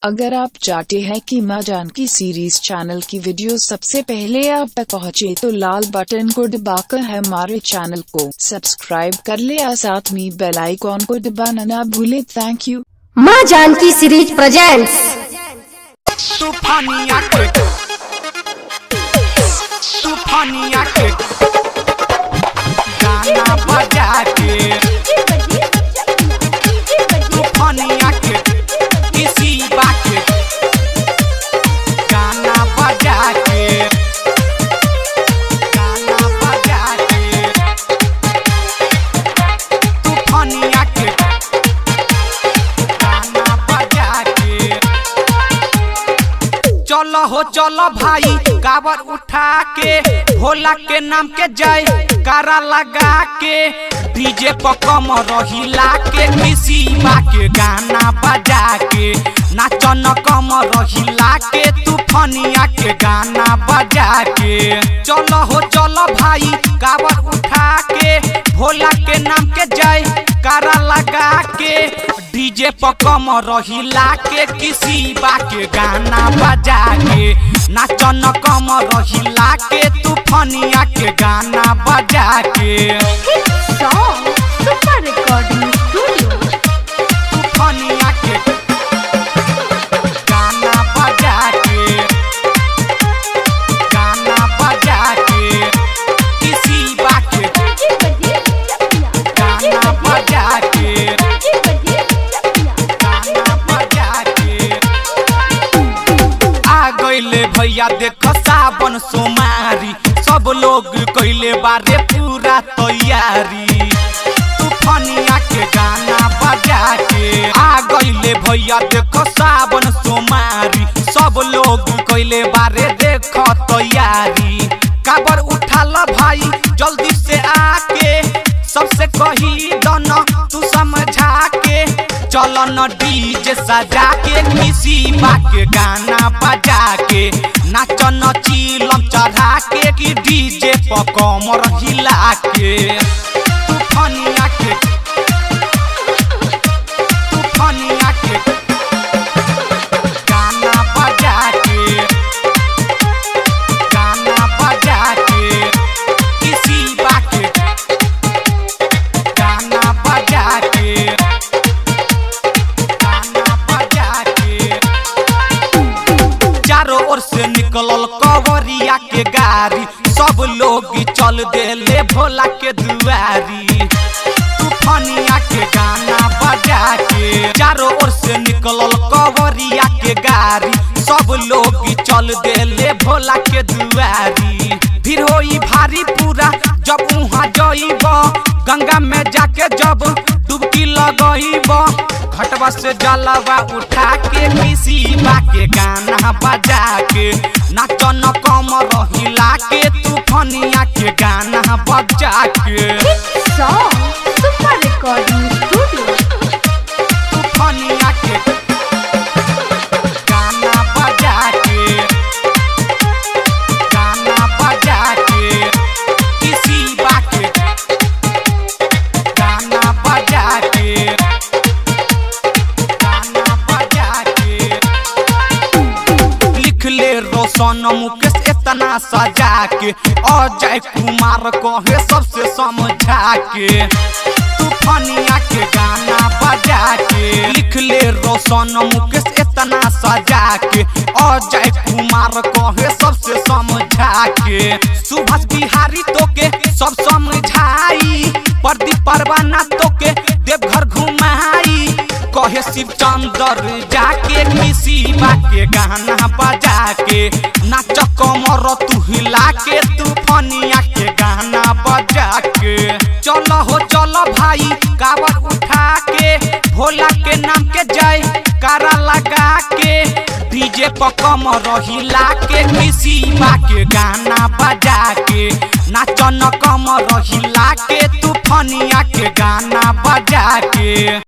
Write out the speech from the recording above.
अगर आप चाहते हैं कि माँ जानकी सीरीज चैनल की वीडियो सबसे पहले आप तक पहुँचे तो लाल बटन को दबाकर हमारे चैनल को सब्सक्राइब कर ले और साथ में बेल आइकॉन को दबाना ना भूले थैंक यू माँ जानकी सीरीज प्रेजेंट्स तूफानिया के तूफानिया के गाना बजा के तूफानिया के किसी बात के गाना बजा के गाना बजा के तूफानिया के गाना बजा के चलो हो चलो भाई काबर उठा के भोला के नाम के जय कारा लगा के डीजे पर कम रहिला के किसी बा के गाना बजा के नाचन कम रहिला के तूफानिया के गाना बजा के चलो हो चलो भाई काबर उठा के भोला के नाम के जय कारा लगा के डीजे पर कम रहिला के किसी बा के गाना बजा के नाचन कम रहिला के तूफानिया के गाना बजा के सुपर रिकॉर्डिंग स्टूडियो तूफानिया के गाना बजा के गाना बजा के किसी बा के गाना बजा के गाना बजा के आ गईले भैया देख सावन सोमारी सब लोग कइले बारे पूरा तैयारी तूफानिया के गाना बजा के आ गईले भैया देख सावन सोमारी सब लोग कइले बारे देख तैयारी काबर उठाल भाई जल्दी से आके सबसे कही दन तू समझा के चल न डीजे सजा के किसी बा के गाना बजा के नाच न चिलम चढ़ा के कि डीजे पर कमर हिला के तूफानिया के तूफानिया के गाना बजा के गाना बजा के किसी बा के गाना बजा के गाना बजा के चारों ओर से निकलल कवरिया के गाड़ी सब लोग चल देले भोला के दुआरी तूफानिया के गाना बजा के चारों ओर से निकलल कवरिया के गाड़ी सब लोग चल देले भोला के दुआरी फिर होई भारी पूरा जब वहाँ जइब गंगा में जाके जब डुबकी लगइब घटवा से जलवा उठा के किसी बा के गाना बजा के नाचन कम रहिला के तूफानिया के गाना बजा के सुपर रिकॉर्डिंग स्टूडियो तूफानिया के गाना बजा के गाना बजा के किसी बा के गाना बजा के गाना बजा के लिख ले रोशन मुकेश इतना सजा के अजय कुमार कहे सबसे समझा के तूफानिया के गाना बजा के लिख ले रोशन मुकेश इतना सजा के अजय कुमार कहे सबसे समझा के सुभाष बिहारी तो के सब समझाई प्रदीप परवाना तो के देवघर घुमाई कहे शिव चंद्र जाके किसी बा के गाना बजा के नाच कमर तू हिला के तूफानिया के गाना बजा के चलो हो चलो भाई कावर उठा के भोला के नाम के जय कारा लगा के डीजे पर कम रहिला के किसी बा के गाना बजा के नाचन कम रहिला के तूफानिया के गाना बजा के